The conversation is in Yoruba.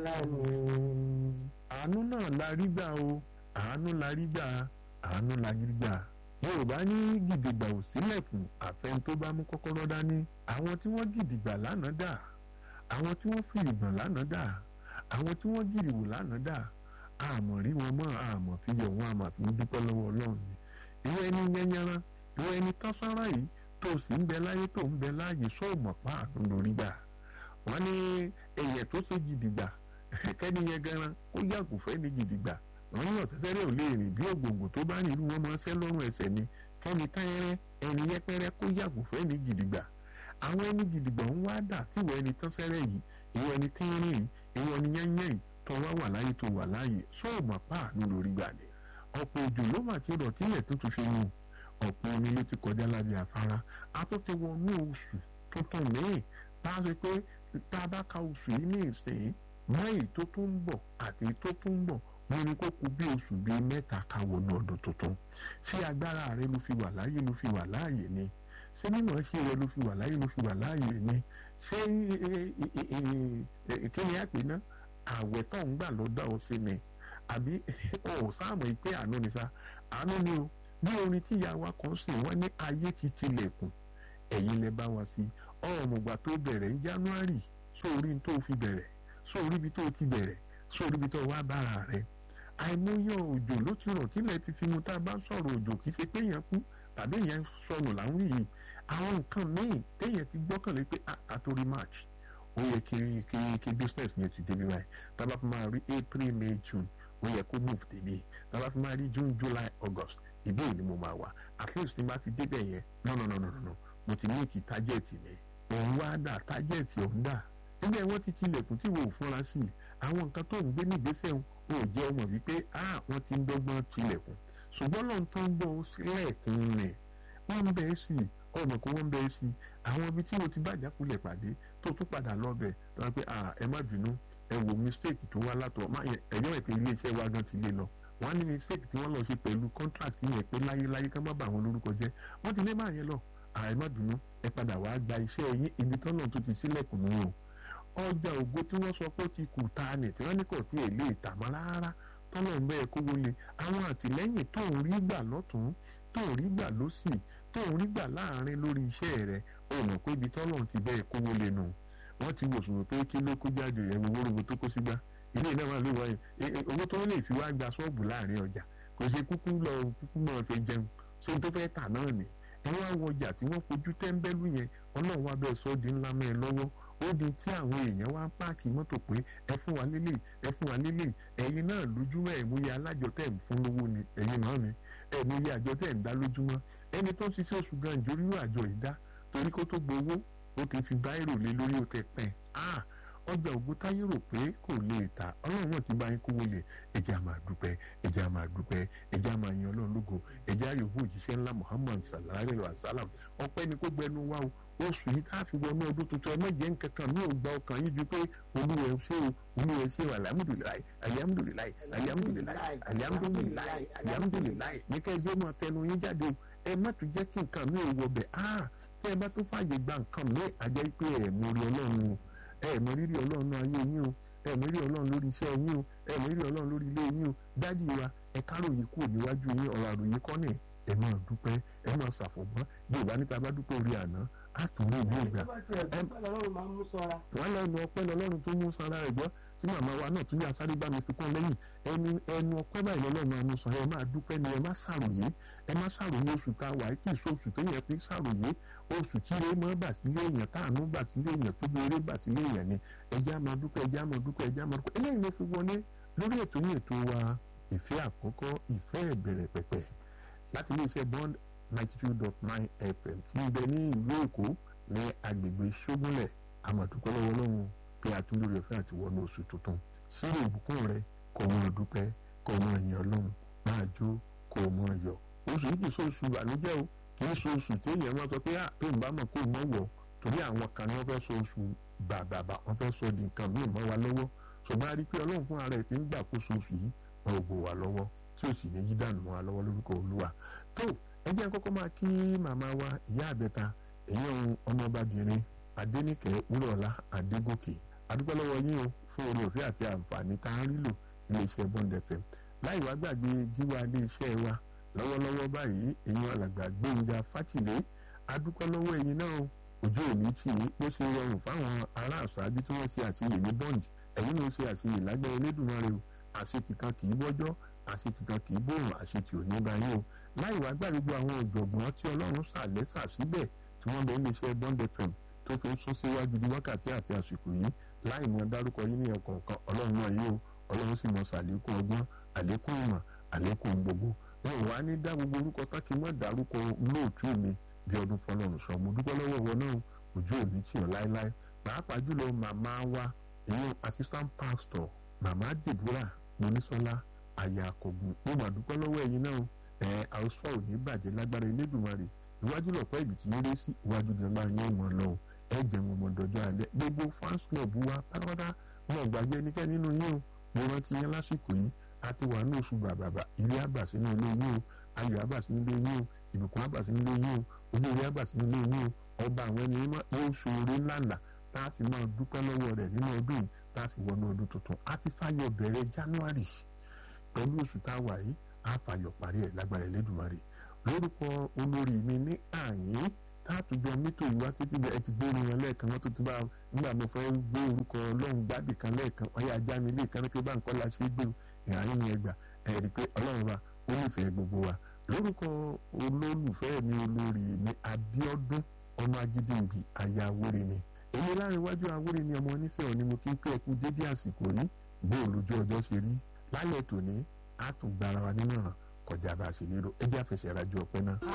lánàá. àánú náà la rí gbà o àánú la rí gbà àánú la rí gbà yorùbá ní gidigba ò sílẹ̀kùn àfẹn tó bá mú kọ́kọ́rọ́ dání àwọn tí wọ́n gidigba lánàá dà àwọn tí wọ́n fi ìgbọ̀n lánàá dà àwọn tí wọ́n gìrìwò lánàá dà àmọ̀ rí wọn mọ́ àmọ̀ fi yọ̀ wọn àmọ̀ fi dúpẹ́ lọ́wọ́ ọlọ́run ni ìwọ ẹni yẹnyẹran ìwọ ẹni tọ́sára yìí tó sì ń bẹ láyé tó ń bẹ láàyè sóòmọ̀ pa àánú lórí gbà wọ́n ní ẹ̀yẹ tó ṣe gidigba kẹ́ni yẹn gan ó yàgò fẹ́ ní gidigba wọ́n ní ọ̀sẹ̀sẹ̀rẹ̀ ò lè rìn bí ògbòǹgbò tó bá nílùú wọn máa ń sẹ́ lọ́rùn ẹsẹ̀ ni kẹ́ni táyẹ́rẹ́ ẹni yẹpẹrẹ kó yàgò fẹ́ ní gidigba àwọn ẹni gidigba ń wá dà tí ìwọ ẹni tọ́sẹ́rẹ́ yìí ìwọ ẹni tẹ́rẹ́ yìí ìwọ ẹni yẹ́nyẹ́ yìí tó wá wà láyé tó wà láyé sóòmọ̀ pa àánú lórí gbà ni ọ̀pọ̀ òjò ló mà ti rọ̀ tílẹ̀ tuntun fi mu ọ̀pọ̀ omi ló ti kọjá lábẹ́ afárá a tó ti wọnú oṣù tuntun míì tá a ṣe pé tá a bá ka oṣù yìí ní ìsìn mọ́ì tó tún ń bọ̀ àti tó tún ń bọ̀ mo ní kó kù bí oṣù bíi mẹ́ta ká wọnú ọdún tuntun ṣé agbára rẹ ló fi wà láàyè ló fi wà láàyè ni ṣé mímọ̀ ṣe rẹ ló fi wà láàyè ló fi wà láàyè ni ṣé kí ni a pè ná àwẹ̀ tó ń gbà ló dá ọ sí ni àbí ọ̀ sáàmù pé àánú ni sá àánú ni o bí orin tí ìyá wa kan sìn wọ́n ní ayé ti tilẹ̀kùn ẹ̀yin lẹ bá wa sí ọ̀mùgbà tó bẹ̀rẹ̀ ní January sórí tó fi bẹ̀rẹ̀ sórí ibi tó ti bẹ̀rẹ̀ sórí ibi tó wá bára rẹ̀ àìmọye òjò ló ti rọ̀ tílẹ̀ ti fi mu tá a bá sọ̀rọ̀ òjò kì í ṣe pé èèyàn kú tàbí èèyàn sọnù láwọn yìí àwọn nǹkan míì téèyàn ti gbọ́kànlé pé àtòrí March ó yẹ kí kí kí business yẹn ti débi báyìí tábà fi máa rí April May June ó yẹ kó move débi tábà fi máa rí June July August ìbí òní mo máa wà at least ní bá ti débẹ̀ yẹn no no no no no mo ti ní ìkì tájẹ̀tì mi òun wá dà tájẹ̀tì ọ̀hún dà níbẹ̀ wọ́n ti tilẹ̀kùn tí wò ó fúnra sí i àwọn nǹkan tó ń gbé nígbésẹ̀ ò jẹ́ ọmọ wípé ah wọ́n ti ń dọ́gbọ́n tilẹ̀kùn ṣùgbọ́n lọ́n tó ń bọ̀ sílẹ̀kùn rẹ̀ wọ́n ń bẹ́ẹ̀ sí i ọmọ kó wọ́n ń bẹ́ẹ̀ sí i àwọn ibi tí mo ti bàjá kulẹ̀ pàdé tó tún padà lọ́bẹ̀ tó wá pé ah ẹ má bínú ẹ wo mistake tó wá látọ̀ ẹ̀yọ́ ẹ̀ pé iléeṣẹ́ wa gan ti lé lọ wọ́n ní mistake tí wọ́n lọ ṣe pẹ̀lú contract yẹn pé láyéláyé ká má bà wọn lórúkọ jẹ́ wọ́n ti lé máa yẹn lọ àìmọ́dùnú ẹ padà wàá gba iṣẹ́ yín ibi tọ́nà tó ti sílẹ̀kùn nù o ọjà ògo tí wọ́n sọ pé ó ti kù ta ni tí wọ́n ní kò tí ì lè tà mọ́ rárá tọ́nà ń bẹ́ẹ̀ kó wọlé àwọn àtìlẹ́yìn tó ń rí gbà lọ́tún tó ń rí gbà lọ́sì tó ń rí gbà láàrin lórí iṣẹ́ rẹ̀ ó mọ̀ pé ibi tọ́nà ti bẹ́ẹ̀ kó wọlé nù wọ́n ti wò sùn pé kí ló kó jáde ẹ̀wọ̀n wórówó tó kó sígbà ilé náà wà lóyún wáyé owó tó lè fi wá gba ṣọ́ọ̀bù láàrin ọjà kò ṣe kúkú lọ kúkú náà fi jẹun ṣé tó fẹ́ tà náà ni ẹ wá wọ ọjà tí wọ́n fojú tẹ́ńbẹ́lú yẹn ọlọ́run wá bẹ́ẹ̀ sọ́ di ńlá mẹ́rin lọ́wọ́ ó di tí àwọn èèyàn wá ń páàkì mọ́tò pé ẹ fún wa lélẹ̀ ẹ fún wa lélẹ̀ ẹ̀yin náà lójúmọ́ ẹ̀múyẹ alájọ tẹ̀ ń fún lówó ni ẹ̀yin náà ni ẹ̀múyẹ àjọ tẹ̀ ń dá lójúmọ́ ẹni tó ń ṣiṣẹ́ oṣù gan ìjórí àjọ ìdá torí kó tó gbowó ó ti fi báírò lé lórí ó tẹ pẹ́ ah ọjà ògúntáyé rò pé kò lè ta ọlọ́run náà ti bá yín kówó lẹ̀ ẹ̀jẹ̀ á máa dúpẹ́ ẹ̀jẹ̀ á máa dúpẹ́ ẹ̀jẹ̀ á máa yan ọlọ́run lógo ẹ̀jẹ̀ àyòwò òjíṣẹ́ ńlá muhammad sallallahu alayhi wa sallam ọpẹ́ ni kó gbẹnu wá o oṣù yìí tá a fi wọnú ọdún tuntun ẹ mọ̀jẹ̀ nkankan mi ò gba ọkàn yín ju pé olúwẹ̀ ṣé o olúwẹ̀ ṣé o alihamudulilayi alihamudulilayi alihamudulilayi alihamudulilayi alihamudulilayi ní ká ẹjọ́ máa tẹnu yín jáde o ẹ má tún jẹ́ kí nǹkan mi ò wọ bẹ̀ ah tẹ́ ẹ bá tún fààyè gba nǹkan mi àjẹ́ pé ẹ̀ mú rí ọlọ́run o ẹ mọ rírì ọlọ́run ayé yín o ẹ mọ rírì ọlọ́run lórí iṣẹ́ yín o ẹ mọ rírì ọlọ́run lórí ilé yín o dádì wa ẹ káròyìn kúrò níwájú yín ọ̀rọ̀ àròyìn kọ́ ni ẹ máa dúpẹ́ ẹ máa ṣàfọ̀mọ́ yorùbá níta bá dúpẹ́ orí àná á tún ní ìlú ìgbà. wọ́n lẹ́nu ọpẹ́ lọ́lọ́run tó mú sanra rẹ̀ gbọ́ tí màmá wa náà tún yà sáré bá mi fi kún lẹ́yìn ẹnu ẹnu ọpẹ́ báyìí lọ́lọ́run máa mú sọ ẹ máa dúpẹ́ ni ẹ má ṣàròyé ẹ má ṣàròyé oṣù tá a wà kí ìṣó oṣù tó yẹ fi ṣàròyé oṣù tí ire mọ́ bà sílé èèyàn táànú bà sílé èèyàn tó bí eré bà sílé èèyàn ni ẹjẹ́ á máa dúpẹ́ ẹjẹ́ á máa dúpẹ́ ẹjẹ́ á máa dúpẹ́ eléyìí ló fi wọlé lórí ètò ní ètò wa ìfẹ́ àkọ́kọ́ ìfẹ́ ìbẹ̀rẹ̀ pẹ̀pẹ̀ láti iléeṣẹ́ bond ninety two dot nine fm tí ń bẹ ní ìlú èkó ní agbègbè ṣógúnlẹ̀ àmọ̀dúpẹ́ lọ́wọ́ lọ́hùn pé àtúndò rẹ̀ fẹ́ àti wọnú oṣù tuntun sírò ìbùkún rẹ kò mọ dúpẹ́ kò mọ ìyàn ọlọ́run máa jó kò mọ yọ̀ oṣù yìí kì í ṣe oṣù ìbànújẹ́ o kì í ṣe oṣù téèyàn máa sọ pé à tó ń bá mọ̀ kó mọ̀ wọ̀ torí àwọn kan ní wọ́n fẹ́ sọ oṣù bàbàbà wọ́n fẹ́ sọ di nǹkan míì mọ́ wa lọ́wọ́ ṣùgbọ́n a rí i pé ọlọ́run fún ara ẹ̀ ti ń gbàkóso oṣù yìí wọn ò bò wá lọ́wọ́ tí ò sì ní yí dànù mọ́ wa lọ́wọ́ lórúkọ olúwa tó ẹ jẹ́ kọ́kọ́ máa kí màmá wa ìyá àbẹ́ta èyí ohun ọmọbabìnrin adẹ́nìkẹ́ wúrọ̀lá adégòkè adúpẹ́ lọ́wọ́ yín o fún orí òfin àti àǹfààní tá a ń rí lò iléeṣẹ́ Bond FM láì wá gbàgbé gíwá iléeṣẹ́ wa lọ́wọ́lọ́wọ́ báyìí èèyàn alàgbà Gbénga Fátìlé adúpẹ́ lọ́wọ́ ẹ̀yin náà ojú òní tì í bó ṣe rọrùn fáwọn ará àṣáájú tí wọ́n ṣe àṣeyè ní Bond ẹ̀yin ló ṣe àṣeyè lágbẹ́ Elédùmarè o àṣetì kan kì í bọ́jọ́ àṣetì kan kì í bòrùn àṣetì ò ní báyìí o láì wá gbàgbé gbogbo àwọn ọ̀jọ̀gbọ́n tí Ọlọ́run ṣàlẹ́sà síbẹ̀ tí wọ́n bẹ ń léṣẹ́ Bond FM tó fi ń sún síwájú di wákàtí àti àsìkò yìí láì mọ dárúkọ yín ní ẹ̀kọ̀ọ̀kan Ọlọ́run náà yìí o Ọlọ́run sì mọ ṣàlékún ọgbọ́n àlékún ìmọ̀ àlékún gbogbo wọn ò wá ní dá gbogbo orúkọ tákì mọ́ dárúkọ lóòtú mi bí ọdún fọlọ́run sọ mo dúpẹ́ lọ́wọ́ wọn náà ojú òní tì ọ́ láéláé pàápàá jùlọ màmá wa ìyẹn assistant pastor màmá Deborah Monísọ́lá àyà àkọ́gùn mo mà dúpẹ́ lọ́wọ́ ẹ̀yin náà ẹ̀ àwòsàn ò ní bàjẹ́ lágbára Elédùmarè iwájú lọ̀pọ̀ ibi tí yóò rí sí iwájú ìjọba yẹn wọn lọ ẹ jẹun ọmọ dọjọ́ alẹ́ gbogbo fans club wa pátápátá wọn ò gbàgbé ẹnikẹ́ni nínú yín o mo rántí yẹn lásìkò yìí a ti wà ní oṣù bàbàbà ilé àbà sínú ilé yín o ayọ̀ àbà sínú ilé yín o ìbùkún àbà sínú ilé yín o olórí àbà sínú ilé yín o ọba àwọn ẹni mímọ́ yóò ṣoore ńláńlá tá a fi máa dúpẹ́ lọ́wọ́ rẹ̀ nínú ọdún yìí tá a fi wọnú ọdún tuntun a ti fàyọ̀ bẹ̀rẹ̀ January pẹ̀lú oṣù tá a wà yìí a fàyọ̀ parí ẹ̀ lágbára Elédùmarè lórúkọ olórí mi ní àyín táàtújọ mítò ìwá títí bẹ ẹ ti gbé orin yẹn lẹ́ẹ̀kan wọn tó ti bá nígbà mo fẹ́ gbé orúkọ ọlọ́run gbádì kan lẹ́ẹ̀kan ọyá ajá mi lẹ́ẹ̀kan ní pé bá nǹkan la ṣe é gbé ìhàyín ni ẹgbà ẹ rí i pé ọlọ́run wa ó nífẹ̀ẹ́ gbogbo wa lórúkọ olólùfẹ́ mi olórí mi Abíọ́dún ọmọ ajídìǹbì aya Awórè ni èmi láàrin iwájú Awórè ni ọmọ onífẹ̀ẹ́ òní mo kí ń pé ẹkú dédé àsìkò yìí bó olójú ọjọ́ ṣe rí lálẹ́ tòní á tún gbára wa nínú ọ̀ràn kọjá bá a ṣe nílò ẹ jẹ́ àfẹsẹ̀ rájọ ọpẹ́ náà.